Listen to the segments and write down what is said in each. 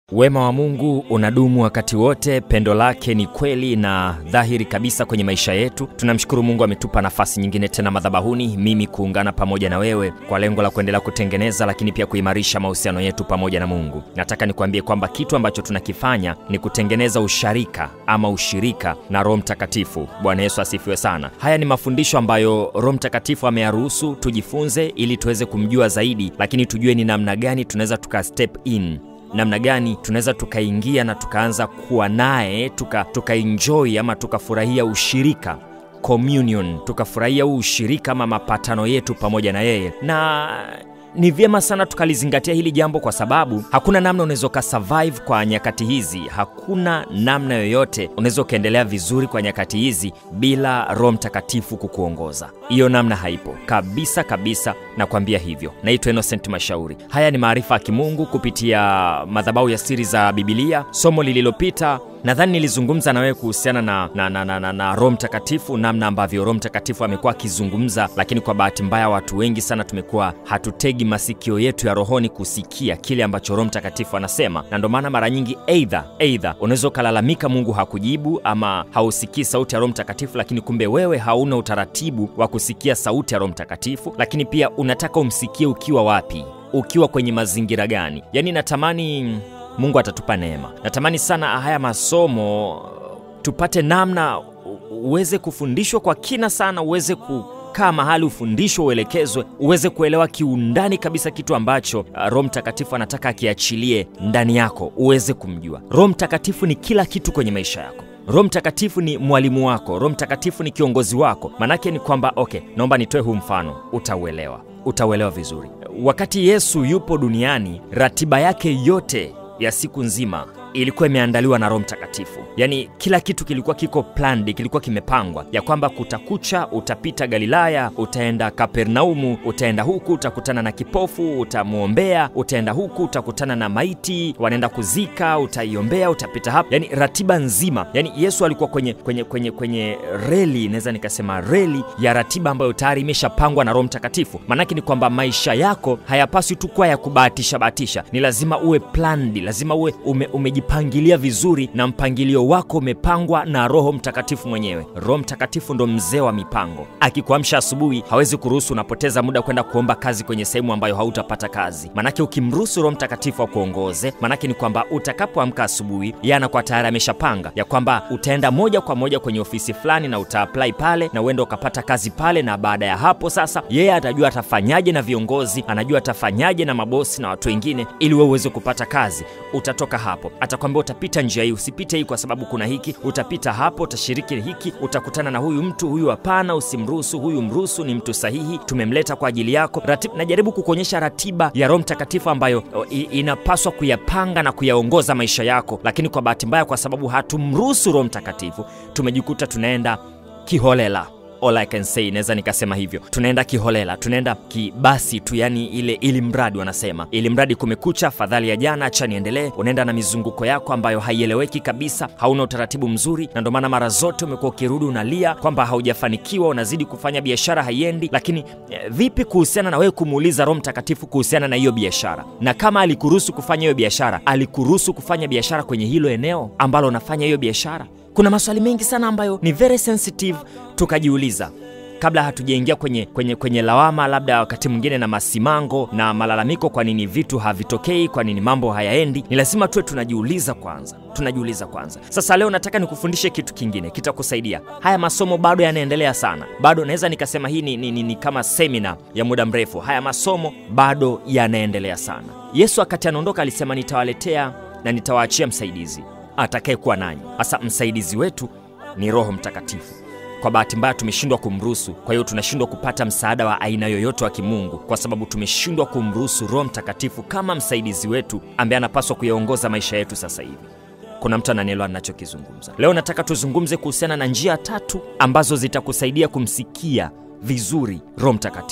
Wema wa Mungu unadumu wakati wote, pendo lake ni kweli na dhahiri kabisa kwenye maisha yetu. Tunamshukuru Mungu ametupa nafasi nyingine tena madhabahuni, mimi kuungana pamoja na wewe kwa lengo la kuendelea kutengeneza, lakini pia kuimarisha mahusiano yetu pamoja na Mungu. Nataka nikuambie kwamba kitu ambacho tunakifanya ni kutengeneza usharika ama ushirika na Roho Mtakatifu. Bwana Yesu asifiwe sana. Haya ni mafundisho ambayo Roho Mtakatifu ameyaruhusu tujifunze, ili tuweze kumjua zaidi, lakini tujue ni namna gani tunaweza tuka step in namna gani tunaweza tukaingia na tukaanza kuwa naye tuka, tukaenjoy ama tukafurahia ushirika communion, tukafurahia huu ushirika ama mapatano yetu pamoja na yeye na ni vyema sana tukalizingatia hili jambo kwa sababu hakuna namna unaweza ukasurvive kwa nyakati hizi. Hakuna namna yoyote unaweza ukaendelea vizuri kwa nyakati hizi bila Roho Mtakatifu kukuongoza. Hiyo namna haipo kabisa kabisa, nakwambia hivyo. Naitwa Innocent Mashauri. Haya ni maarifa ya kimungu kupitia madhabahu ya siri za Bibilia. Somo lililopita nadhani nilizungumza na wewe kuhusiana na, na, na, na, na, na Roho Mtakatifu, namna ambavyo Roho Mtakatifu amekuwa akizungumza, lakini kwa bahati mbaya watu wengi sana tumekuwa hatutegi masikio yetu ya rohoni kusikia kile ambacho Roho Mtakatifu anasema, na ndio maana mara nyingi eidha eidha unaweza ukalalamika Mungu hakujibu ama hausikii sauti ya Roho Mtakatifu, lakini kumbe wewe hauna utaratibu wa kusikia sauti ya Roho Mtakatifu, lakini pia unataka umsikie ukiwa wapi, ukiwa kwenye mazingira gani? Yaani natamani Mungu atatupa neema. Natamani sana haya masomo tupate namna uweze kufundishwa kwa kina sana, uweze kukaa mahali ufundishwe, uelekezwe, uweze kuelewa kiundani kabisa kitu ambacho uh, Roho Mtakatifu anataka akiachilie ndani yako, uweze kumjua. Roho Mtakatifu ni kila kitu kwenye maisha yako. Roho Mtakatifu ni mwalimu wako. Roho Mtakatifu ni kiongozi wako. Maanake ni kwamba okay, naomba nitoe huu mfano, utauelewa, utauelewa vizuri. Wakati Yesu yupo duniani, ratiba yake yote ya siku nzima ilikuwa imeandaliwa na Roho Mtakatifu. Yaani kila kitu kilikuwa kiko planned, kilikuwa kimepangwa ya kwamba kutakucha, utapita Galilaya, utaenda Kapernaumu, utaenda huku utakutana na kipofu, utamwombea, utaenda huku utakutana na maiti, wanaenda kuzika, utaiombea, utapita hapa. Yaani ratiba nzima, yaani Yesu alikuwa kwenye kwenye kwenye kwenye reli, naweza nikasema reli ya ratiba ambayo tayari imeshapangwa na Roho Mtakatifu. Maanake ni kwamba maisha yako hayapaswi tu kuwa ya kubahatisha bahatisha, ni lazima uwe planned, lazima uwe ume, ume pangilia vizuri na mpangilio wako umepangwa na Roho Mtakatifu mwenyewe. Roho Mtakatifu ndo mzee wa mipango. Akikuamsha asubuhi, hawezi kuruhusu unapoteza muda kwenda kuomba kazi kwenye sehemu ambayo hautapata kazi. Manake ukimruhusu Roho Mtakatifu akuongoze, manake ni kwamba utakapoamka asubuhi, yeye anakuwa tayari ameshapanga ya kwamba utaenda moja kwa moja kwenye ofisi fulani na utaapply pale na uenda ukapata kazi pale, na baada ya hapo sasa yeye atajua atafanyaje na viongozi, anajua atafanyaje na mabosi na watu wengine, ili wewe uweze kupata kazi. Utatoka hapo atakwambia utapita njia hii, usipite hii kwa sababu kuna hiki, utapita hapo, utashiriki hiki, utakutana na huyu mtu, huyu hapana, usimruhusu, huyu mruhusu, ni mtu sahihi, tumemleta kwa ajili yako. Ratib, najaribu kukuonyesha ratiba ya Roho Mtakatifu ambayo o, i, inapaswa kuyapanga na kuyaongoza maisha yako, lakini kwa bahati mbaya, kwa sababu hatumruhusu Roho Mtakatifu, tumejikuta tunaenda kiholela. All I can say, naweza nikasema hivyo, tunaenda kiholela, tunaenda kibasi tu, yani ile ili mradi wanasema, ili mradi kumekucha, afadhali ya jana, acha niendelee. Unaenda na mizunguko yako ambayo haieleweki kabisa, hauna utaratibu mzuri, na ndio maana mara zote umekuwa ukirudi unalia kwamba haujafanikiwa, unazidi kufanya biashara haiendi. Lakini eh, vipi kuhusiana na wewe kumuuliza Roho Mtakatifu kuhusiana na hiyo biashara? Na kama alikuruhusu kufanya hiyo biashara, alikuruhusu kufanya biashara kwenye hilo eneo ambalo unafanya hiyo biashara? Kuna maswali mengi sana ambayo ni very sensitive tukajiuliza kabla hatujaingia kwenye, kwenye, kwenye lawama labda wakati mwingine na masimango na malalamiko, kwa nini vitu havitokei, kwa nini mambo hayaendi. Ni lazima tuwe tunajiuliza kwanza, tunajiuliza kwanza. Sasa leo nataka nikufundishe kitu kingine kitakusaidia. Haya masomo bado yanaendelea sana, bado naweza nikasema hii ni, ni, ni, ni kama semina ya muda mrefu. Haya masomo bado yanaendelea sana. Yesu wakati anaondoka alisema, nitawaletea na nitawaachia msaidizi atakayekuwa nanyi. Hasa msaidizi wetu ni Roho Mtakatifu. Kwa bahati mbaya tumeshindwa kumruhusu, kwa hiyo tunashindwa kupata msaada wa aina yoyote wa kimungu kwa sababu tumeshindwa kumruhusu Roho Mtakatifu kama msaidizi wetu ambaye anapaswa kuyaongoza maisha yetu sasa hivi. Kuna mtu ananielewa ninachokizungumza? Leo nataka tuzungumze kuhusiana na njia tatu ambazo zitakusaidia kumsikia vizuri Roho Mtakatifu.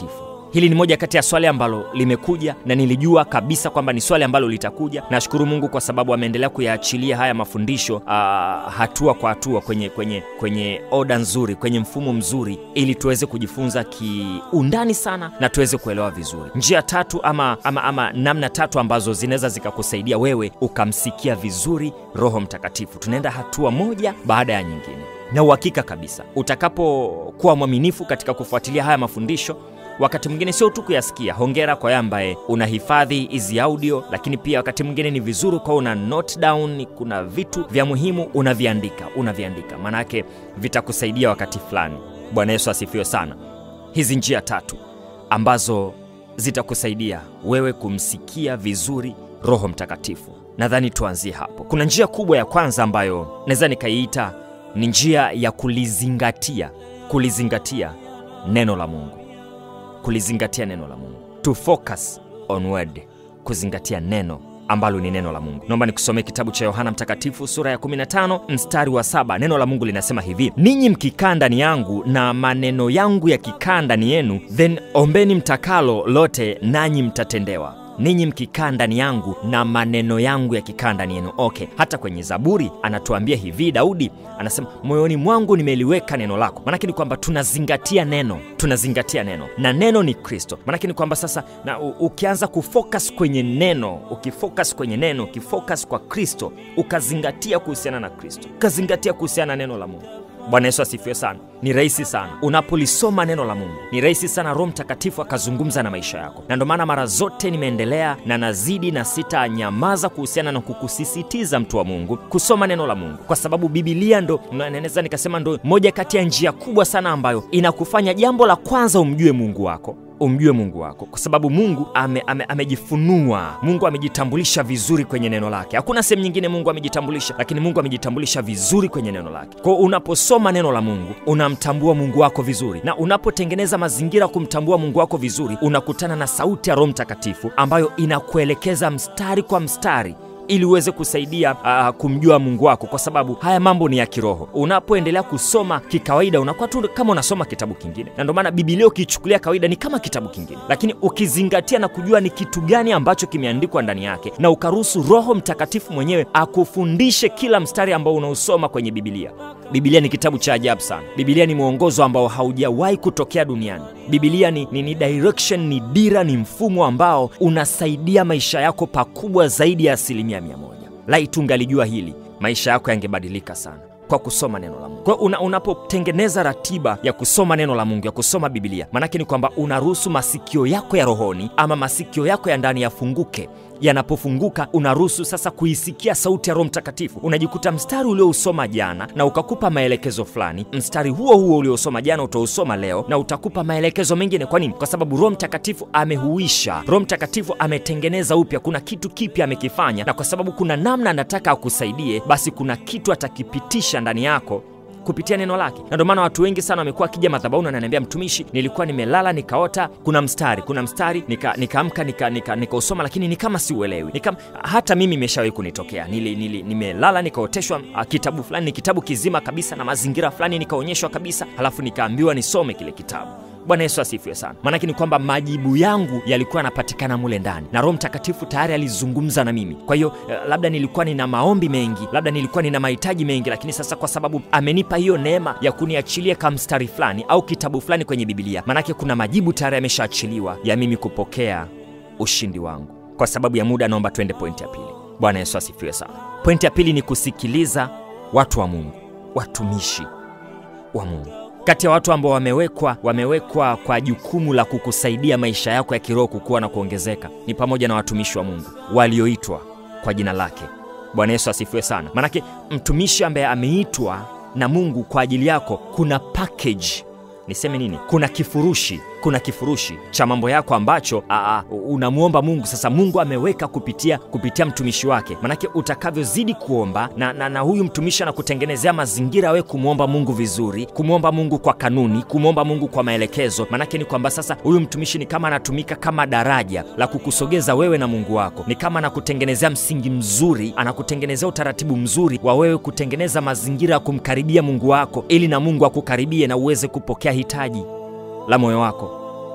hili ni moja kati ya swali ambalo limekuja na nilijua kabisa kwamba ni swali ambalo litakuja nashukuru mungu kwa sababu ameendelea kuyaachilia haya mafundisho uh, hatua kwa hatua kwenye kwenye kwenye oda nzuri kwenye mfumo mzuri ili tuweze kujifunza kiundani sana na tuweze kuelewa vizuri njia tatu ama, ama, ama namna tatu ambazo zinaweza zikakusaidia wewe ukamsikia vizuri roho mtakatifu tunaenda hatua moja baada ya nyingine na uhakika kabisa utakapokuwa mwaminifu katika kufuatilia haya mafundisho wakati mwingine sio tu kuyasikia hongera kwa yeye ambaye unahifadhi hizi audio lakini pia wakati mwingine ni vizuri kwa una note down kuna vitu vya muhimu unaviandika unaviandika maanake vitakusaidia wakati fulani bwana yesu asifiwe sana hizi njia tatu ambazo zitakusaidia wewe kumsikia vizuri roho mtakatifu nadhani tuanzie hapo kuna njia kubwa ya kwanza ambayo naweza nikaiita ni njia ya kulizingatia kulizingatia neno la mungu kulizingatia neno la mungu to focus on word kuzingatia neno ambalo ni neno la mungu naomba nikusomee kitabu cha yohana mtakatifu sura ya 15 mstari wa saba neno la mungu linasema hivi ninyi mkikaa ndani yangu na maneno yangu yakikaa ndani yenu then ombeni mtakalo lote nanyi mtatendewa ninyi mkikaa ndani yangu na maneno yangu yakikaa ndani yenu okay hata kwenye zaburi anatuambia hivi daudi anasema moyoni mwangu nimeliweka neno lako maanake ni kwamba tunazingatia neno tunazingatia neno na neno ni kristo maanake ni kwamba sasa na u, ukianza kufocus kwenye neno ukifocus kwenye neno ukifocus kwa kristo ukazingatia kuhusiana na kristo ukazingatia kuhusiana na neno la mungu bwana yesu asifiwe sana ni rahisi sana unapolisoma neno la mungu ni rahisi sana roho mtakatifu akazungumza na maisha yako na ndio maana mara zote nimeendelea na nazidi na sitanyamaza kuhusiana na kukusisitiza mtu wa mungu kusoma neno la mungu kwa sababu bibilia ndo naweza nikasema ndo moja kati ya njia kubwa sana ambayo inakufanya jambo la kwanza umjue mungu wako umjue mungu wako kwa sababu mungu ame, ame, amejifunua mungu amejitambulisha vizuri kwenye neno lake hakuna sehemu nyingine mungu amejitambulisha lakini mungu amejitambulisha vizuri kwenye neno lake kwao unaposoma neno la mungu unamtambua mungu wako vizuri na unapotengeneza mazingira kumtambua mungu wako vizuri unakutana na sauti ya roho mtakatifu ambayo inakuelekeza mstari kwa mstari ili uweze kusaidia uh, kumjua mungu wako kwa sababu haya mambo ni ya kiroho unapoendelea kusoma kikawaida unakuwa tu kama unasoma kitabu kingine na ndio maana bibilia ukiichukulia kawaida ni kama kitabu kingine lakini ukizingatia na kujua ni kitu gani ambacho kimeandikwa ndani yake na ukaruhusu roho mtakatifu mwenyewe akufundishe kila mstari ambao unaosoma kwenye bibilia bibilia ni kitabu cha ajabu sana bibilia ni mwongozo ambao haujawahi kutokea duniani bibilia ni, ni, ni direction ni dira ni mfumo ambao unasaidia maisha yako pakubwa zaidi ya asilimia mia moja laitu ungalijua hili maisha yako yangebadilika sana kwa kusoma neno la mungu kwa una, unapotengeneza ratiba ya kusoma neno la mungu ya kusoma bibilia maanake ni kwamba unaruhusu masikio yako ya rohoni ama masikio yako ya ndani yafunguke yanapofunguka unaruhusu sasa kuisikia sauti ya roho mtakatifu unajikuta mstari uliousoma jana na ukakupa maelekezo fulani mstari huo huo uliousoma jana utausoma leo na utakupa maelekezo mengine kwa nini kwa sababu roho mtakatifu amehuisha roho mtakatifu ametengeneza upya kuna kitu kipya amekifanya na kwa sababu kuna namna anataka akusaidie basi kuna kitu atakipitisha ndani yako kupitia neno lake na ndio maana watu wengi sana wamekuwa akija madhabauni ananiambia mtumishi nilikuwa nimelala nikaota kuna mstari kuna mstari nikaamka nika nikausoma nika, nika, nika lakini ni kama siuelewi nika, hata mimi imeshawahi kunitokea nili, nili, nimelala nikaoteshwa uh, kitabu fulani ni kitabu kizima kabisa na mazingira fulani nikaonyeshwa kabisa halafu nikaambiwa nisome kile kitabu bwana yesu asifiwe sana maanake ni kwamba majibu yangu yalikuwa yanapatikana mule ndani na roho mtakatifu tayari alizungumza na mimi kwa hiyo uh, labda nilikuwa nina maombi mengi labda nilikuwa nina mahitaji mengi lakini sasa kwa sababu amenipa hiyo neema ya kuniachilia kamstari fulani au kitabu fulani kwenye bibilia maanake kuna majibu tayari yameshaachiliwa ya mimi kupokea ushindi wangu kwa sababu ya muda naomba twende pointi ya pili bwana yesu asifiwe sana pointi ya pili ni kusikiliza watu wa mungu watumishi wa mungu kati ya watu ambao wamewekwa wamewekwa kwa jukumu la kukusaidia maisha yako ya kiroho kukua na kuongezeka ni pamoja na watumishi wa mungu walioitwa kwa jina lake bwana yesu asifiwe sana manake mtumishi ambaye ameitwa na mungu kwa ajili yako kuna package niseme nini kuna kifurushi kuna kifurushi cha mambo yako ambacho aa, unamwomba mungu sasa mungu ameweka kupitia kupitia mtumishi wake manake utakavyozidi kuomba na, na, na huyu mtumishi anakutengenezea mazingira we kumwomba mungu vizuri kumwomba mungu kwa kanuni kumwomba mungu kwa maelekezo manake ni kwamba sasa huyu mtumishi ni kama anatumika kama daraja la kukusogeza wewe na mungu wako ni kama anakutengenezea msingi mzuri anakutengenezea utaratibu mzuri wa wewe kutengeneza mazingira ya kumkaribia mungu wako ili na mungu akukaribie na uweze kupokea hitaji la moyo wako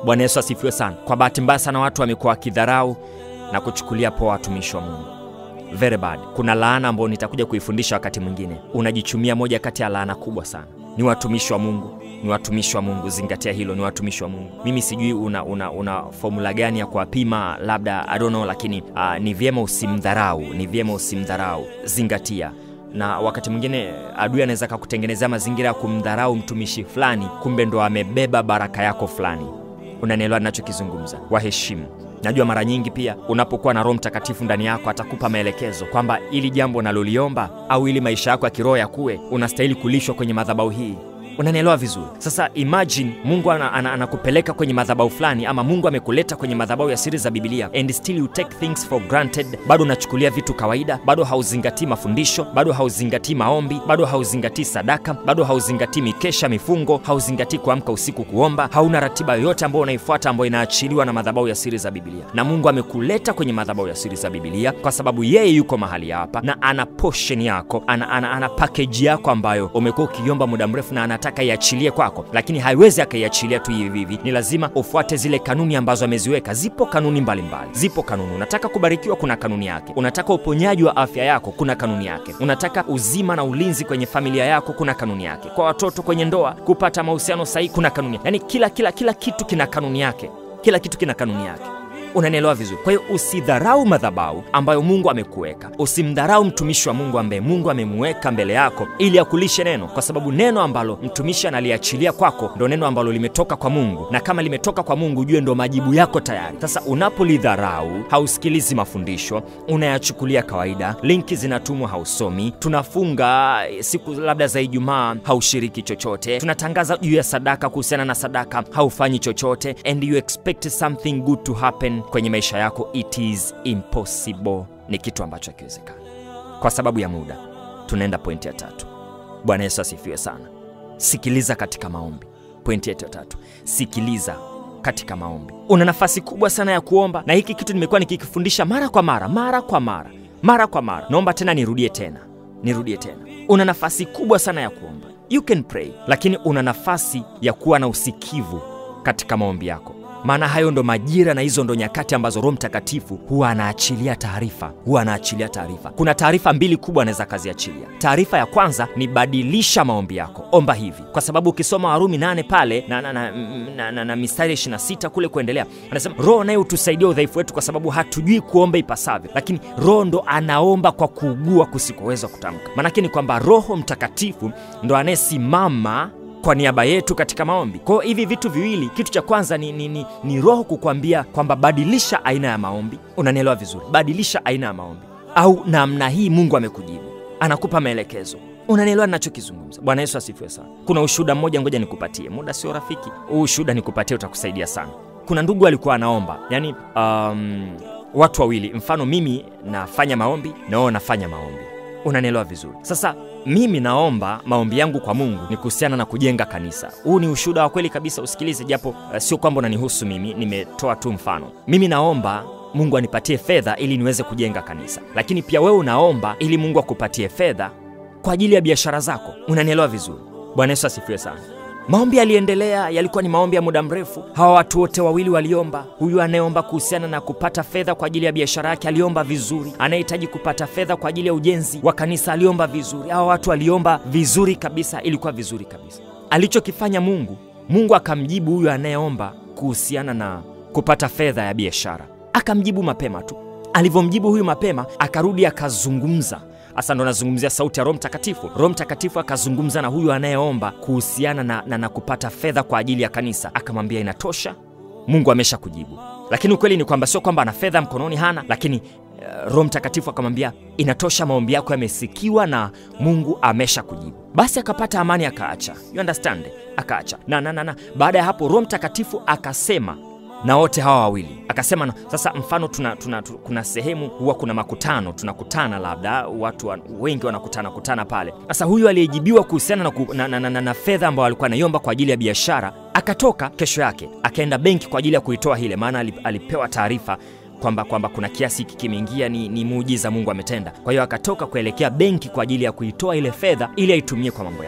bwana yesu asifiwe sana kwa bahati mbaya sana watu wamekuwa wakidharau na kuchukulia poa watumishi wa mungu very bad kuna laana ambayo nitakuja kuifundisha wakati mwingine unajichumia moja kati ya laana kubwa sana ni watumishi wa mungu ni watumishi wa mungu zingatia hilo ni watumishi wa mungu mimi sijui una, una, una fomula gani ya kuwapima labda I don't know, lakini uh, ni vyema usimdharau ni vyema usimdharau zingatia na wakati mwingine adui anaweza kakutengenezea mazingira ya kumdharau mtumishi fulani kumbe ndo amebeba baraka yako fulani unanielewa ninachokizungumza waheshimu najua mara nyingi pia unapokuwa na roho mtakatifu ndani yako atakupa maelekezo kwamba ili jambo unaloliomba au ili maisha yako ya kiroho yakuwe unastahili kulishwa kwenye madhabau hii unanielewa vizuri sasa imagine mungu anakupeleka ana, ana anakupeleka kwenye madhabau fulani ama mungu amekuleta kwenye madhabau ya siri za bibilia and still you take things for granted bado unachukulia vitu kawaida bado hauzingatii mafundisho bado hauzingatii maombi bado hauzingatii sadaka bado hauzingatii mikesha mifungo hauzingatii kuamka usiku kuomba hauna ratiba yoyote ambayo unaifuata ambayo inaachiliwa na madhabau ya siri za bibilia na mungu amekuleta kwenye madhabau ya siri za bibilia kwa sababu yeye yuko mahali hapa na ana portion yako ana, ana, ana pakeji yako ambayo umekuwa ukiomba muda mrefu na anataka iachilie kwako lakini haiwezi akaiachilia tu hivi hivi ni lazima ufuate zile kanuni ambazo ameziweka zipo kanuni mbalimbali mbali. zipo kanuni unataka kubarikiwa kuna kanuni yake unataka uponyaji wa afya yako kuna kanuni yake unataka uzima na ulinzi kwenye familia yako kuna kanuni yake kwa watoto kwenye ndoa kupata mahusiano sahihi kuna kanuni yaani kila kila kila kitu kina kanuni yake kila kitu kina kanuni yake unanielewa vizuri kwa hiyo usidharau madhabau ambayo mungu amekuweka usimdharau mtumishi wa mungu ambaye mungu amemuweka mbele yako ili akulishe neno kwa sababu neno ambalo mtumishi analiachilia kwako ndo neno ambalo limetoka kwa mungu na kama limetoka kwa mungu ujue ndo majibu yako tayari sasa unapolidharau hausikilizi mafundisho unayachukulia kawaida linki zinatumwa hausomi tunafunga siku labda za ijumaa haushiriki chochote tunatangaza juu ya sadaka kuhusiana na sadaka haufanyi chochote and you expect something good to happen kwenye maisha yako it is impossible ni kitu ambacho hakiwezekana kwa sababu ya muda tunaenda pointi ya tatu bwana yesu asifiwe sana sikiliza katika maombi pointi yetu ya tatu sikiliza katika maombi una nafasi kubwa sana ya kuomba na hiki kitu nimekuwa nikikifundisha mara kwa mara mara kwa mara mara kwa mara naomba tena nirudie tena nirudie tena una nafasi kubwa sana ya kuomba you can pray lakini una nafasi ya kuwa na usikivu katika maombi yako maana hayo ndo majira na hizo ndo nyakati ambazo roho mtakatifu huwa anaachilia taarifa huwa anaachilia taarifa kuna taarifa mbili kubwa anaweza akaziachilia taarifa ya kwanza ni badilisha maombi yako omba hivi kwa sababu ukisoma warumi nane pale na, na, na, na, na, na mistari 26 kule kuendelea anasema roho naye hutusaidia udhaifu wetu kwa sababu hatujui kuomba ipasavyo lakini roho ndo anaomba kwa kuugua kusikoweza kutamka maanake ni kwamba roho mtakatifu ndo anayesimama kwa niaba yetu katika maombi kwao hivi vitu viwili kitu cha kwanza ni, ni, ni, ni roho kukwambia kwamba badilisha aina ya maombi unanielewa vizuri badilisha aina ya maombi au namna hii mungu amekujibu anakupa maelekezo unanielewa ninachokizungumza bwana yesu asifiwe sana kuna ushuhuda mmoja ngoja nikupatie muda sio rafiki huu ushuhuda nikupatie utakusaidia sana kuna ndugu alikuwa anaomba yani um, watu wawili mfano mimi nafanya maombi na wao nafanya maombi unanielewa vizuri sasa mimi naomba maombi yangu kwa mungu ni kuhusiana na kujenga kanisa huu ni ushuhuda wa kweli kabisa usikilize japo uh, sio kwamba unanihusu mimi nimetoa tu mfano mimi naomba mungu anipatie fedha ili niweze kujenga kanisa lakini pia wewe unaomba ili mungu akupatie fedha kwa ajili ya biashara zako unanielewa vizuri bwana yesu asifiwe sana maombi yaliendelea yalikuwa ni maombi ya muda mrefu hawa watu wote wawili waliomba huyu anayeomba kuhusiana na kupata fedha kwa ajili ya biashara yake aliomba vizuri anayehitaji kupata fedha kwa ajili ya ujenzi wa kanisa aliomba vizuri hawa watu waliomba vizuri kabisa ilikuwa vizuri kabisa alichokifanya mungu mungu akamjibu huyu anayeomba kuhusiana na kupata fedha ya biashara akamjibu mapema tu alivyomjibu huyu mapema akarudi akazungumza hasa ndo nazungumzia sauti ya roho mtakatifu roho mtakatifu akazungumza na huyu anayeomba kuhusiana na, na, na kupata fedha kwa ajili ya kanisa akamwambia inatosha mungu amesha kujibu lakini ukweli ni kwamba sio kwamba ana fedha mkononi hana lakini uh, roho mtakatifu akamwambia inatosha maombi yako yamesikiwa na mungu amesha kujibu basi akapata amani akaacha you understand akaacha na, na, na, na. baada ya hapo roho mtakatifu akasema na wote hawa wawili akasema na, sasa mfano tuna, tuna, tuna, kuna sehemu huwa kuna makutano tunakutana labda watu wa, wengi wanakutana kutana pale sasa huyu aliyejibiwa kuhusiana na, ku, na, na, na, na, na fedha ambayo alikuwa anaiomba kwa ajili ya biashara akatoka kesho yake akaenda benki kwa ajili ya kuitoa hile maana alipewa taarifa kwamba kwamba kuna kiasi hiki kimeingia ni, ni muujiza mungu ametenda kwa hiyo akatoka kuelekea benki kwa ajili ya kuitoa ile fedha ili aitumie kwa mambo yake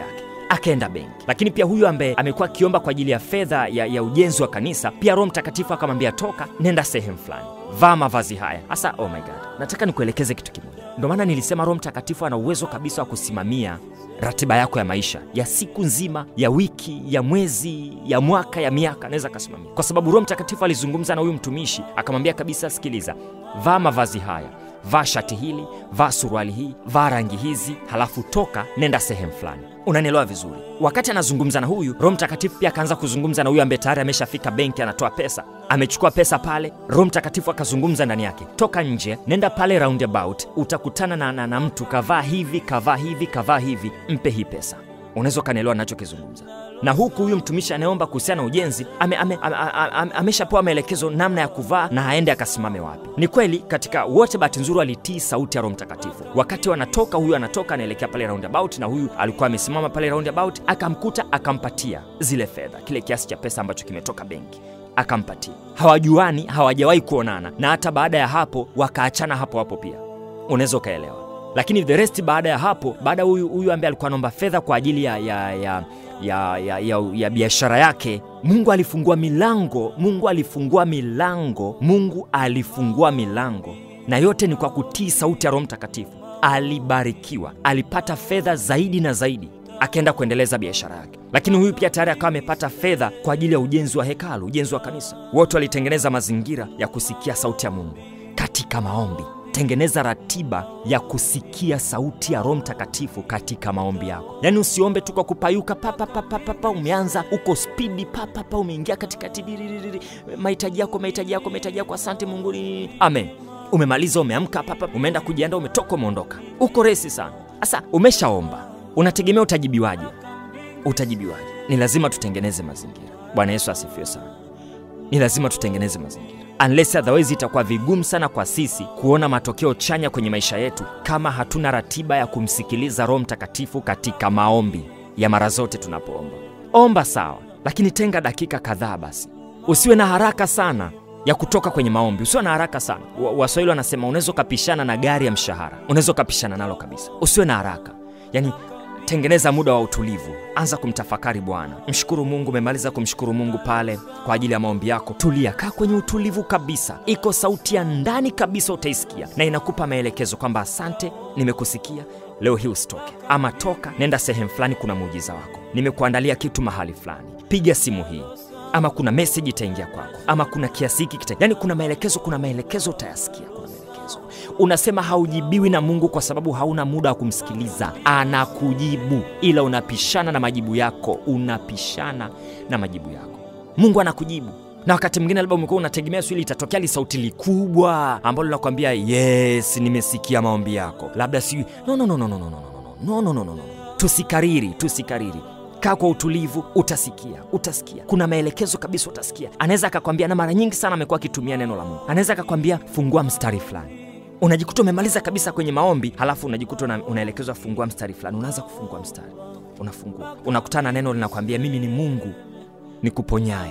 akaenda benki. Lakini pia huyu ambaye amekuwa akiomba kwa ajili ya fedha ya, ya ujenzi wa kanisa, pia Roho Mtakatifu akamwambia toka, nenda sehemu fulani, vaa mavazi haya. Hasa oh my God, nataka nikuelekeze kitu kimoja. Ndio maana nilisema Roho Mtakatifu ana uwezo kabisa wa kusimamia ratiba yako ya maisha ya siku nzima, ya wiki, ya mwezi, ya mwaka, ya miaka, anaweza akasimamia, kwa sababu Roho Mtakatifu alizungumza na huyu mtumishi akamwambia kabisa, sikiliza, vaa mavazi haya vaa shati hili, vaa suruali hii, vaa rangi hizi, halafu toka, nenda sehemu fulani. Unanielewa vizuri? Wakati anazungumza na huyu, Roho Mtakatifu pia akaanza kuzungumza na huyu ambaye tayari ameshafika benki, anatoa pesa, amechukua pesa pale. Roho Mtakatifu akazungumza ndani yake, toka nje, nenda pale roundabout, utakutana na, na, na mtu kavaa hivi, kavaa hivi, kavaa hivi, mpe hii pesa. Unaweza ukanielewa nachokizungumza na huku huyu mtumishi anayeomba kuhusiana na ujenzi ameshapewa ame, ame, ame, ame maelekezo namna ya kuvaa na aende akasimame wapi. Ni kweli katika wote, bahati nzuri walitii sauti ya Roho Mtakatifu. Wakati wanatoka, huyu anatoka anaelekea pale roundabout, na huyu alikuwa amesimama pale roundabout, akamkuta akampatia zile fedha, kile kiasi cha pesa ambacho kimetoka benki akampatia. Hawajuani, hawajawahi kuonana, na hata baada ya hapo wakaachana hapo hapo pia, unaweza ukaelewa. Lakini the rest, baada ya hapo, baada huyu huyu ambaye alikuwa anaomba fedha kwa ajili ya, ya, ya ya, ya, ya, ya biashara yake, Mungu alifungua milango, Mungu alifungua milango, Mungu alifungua milango, na yote ni kwa kutii sauti ya Roho Mtakatifu. Alibarikiwa, alipata fedha zaidi na zaidi, akaenda kuendeleza biashara yake. Lakini huyu pia tayari akawa amepata fedha kwa ajili ya ujenzi wa hekalu, ujenzi wa kanisa. Wote walitengeneza mazingira ya kusikia sauti ya Mungu katika maombi. Tengeneza ratiba ya kusikia sauti ya Roho Mtakatifu katika maombi yako. Yaani usiombe tu kwa kupayuka papapapapa, umeanza uko spidi papapa, umeingia katikati, mahitaji yako mahitaji yako mahitaji yako, asante Mungu, amen. Umemaliza, umeamka papa, umeenda kujiandaa, umetoka, umeondoka, uko resi sana. Sasa umeshaomba, unategemea utajibiwaje? Utajibiwaje? Ni lazima tutengeneze mazingira. Bwana Yesu asifiwe sana. Ni lazima tutengeneze mazingira unless otherwise itakuwa vigumu sana kwa sisi kuona matokeo chanya kwenye maisha yetu kama hatuna ratiba ya kumsikiliza Roho Mtakatifu katika maombi ya mara zote tunapoomba. Omba sawa, lakini tenga dakika kadhaa basi. Usiwe na haraka sana ya kutoka kwenye maombi, usiwe na haraka sana. Waswahili wanasema unaweza ukapishana na gari ya mshahara, unaweza ukapishana nalo kabisa. Usiwe na haraka, yani tengeneza muda wa utulivu, anza kumtafakari Bwana. Mshukuru Mungu. Umemaliza kumshukuru Mungu pale kwa ajili ya maombi yako, tulia, kaa kwenye utulivu kabisa. Iko sauti ya ndani kabisa, utaisikia na inakupa maelekezo kwamba asante, nimekusikia leo hii usitoke, ama toka, nenda sehemu fulani, kuna muujiza wako, nimekuandalia kitu mahali fulani, piga simu hii ama kuna meseji itaingia kwako, ama kuna kiasi hiki kita, yani kuna maelekezo, kuna maelekezo utayasikia, kuna maelekezo. Unasema haujibiwi na Mungu kwa sababu hauna muda wa kumsikiliza. Anakujibu, ila unapishana na majibu yako, unapishana na majibu yako. Mungu anakujibu na wakati mwingine labda umekuwa unategemea swili itatokea li sauti likubwa ambalo linakwambia yes, nimesikia maombi yako, labda si no, no, no, no, no, no, no, no, no, no, no, no. Tusikariri, tusikariri Kaa kwa utulivu, utasikia, utasikia. Kuna maelekezo kabisa, utasikia. Anaweza akakwambia, na mara nyingi sana amekuwa akitumia neno la Mungu. Anaweza akakwambia fungua mstari fulani, unajikuta umemaliza kabisa kwenye maombi, halafu unajikuta una, unaelekezwa fungua mstari fulani. Unaanza kufungua mstari, unafungua, unakutana na neno linakwambia, mimi ni Mungu nikuponyaye.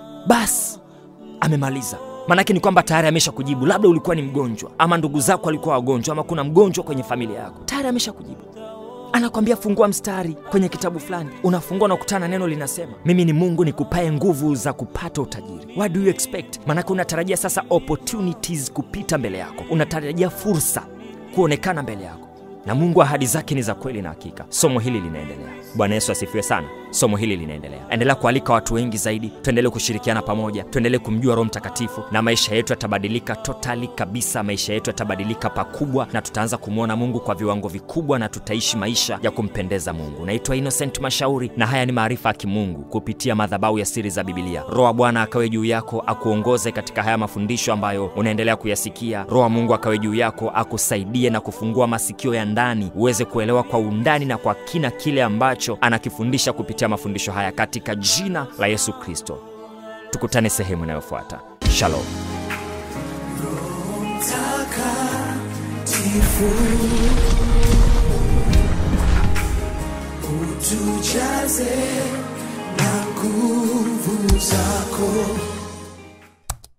Basi amemaliza. Maanake ni kwamba tayari amesha kujibu. Labda ulikuwa ni mgonjwa, ama ndugu zako walikuwa wagonjwa, ama kuna mgonjwa kwenye familia yako, tayari amesha kujibu anakwambia fungua mstari kwenye kitabu fulani, unafungua unakutana neno linasema, mimi ni Mungu nikupae nguvu za kupata utajiri. What do you expect? Maanake unatarajia sasa opportunities kupita mbele yako, unatarajia fursa kuonekana mbele yako, na Mungu ahadi zake ni za kweli na hakika. Somo hili linaendelea. Bwana Yesu asifiwe sana. Somo hili linaendelea, endelea kualika watu wengi zaidi, tuendelee kushirikiana pamoja, tuendelee kumjua Roho Mtakatifu na maisha yetu yatabadilika totali kabisa. Maisha yetu yatabadilika pakubwa, na tutaanza kumwona Mungu kwa viwango vikubwa, na tutaishi maisha ya kumpendeza Mungu. Naitwa Innocent Mashauri, na haya ni maarifa ya kimungu kupitia madhabahu ya siri za Bibilia. Roho wa Bwana akawe juu yako, akuongoze katika haya mafundisho ambayo unaendelea kuyasikia. Roho wa Mungu akawe juu yako, akusaidie na kufungua masikio ya ndani, uweze kuelewa kwa undani na kwa kina kile ambacho anakifundisha kupitia mafundisho haya katika jina la Yesu Kristo. Tukutane sehemu inayofuata. Shalom. Mtakatifu, utujaze na nguvu zako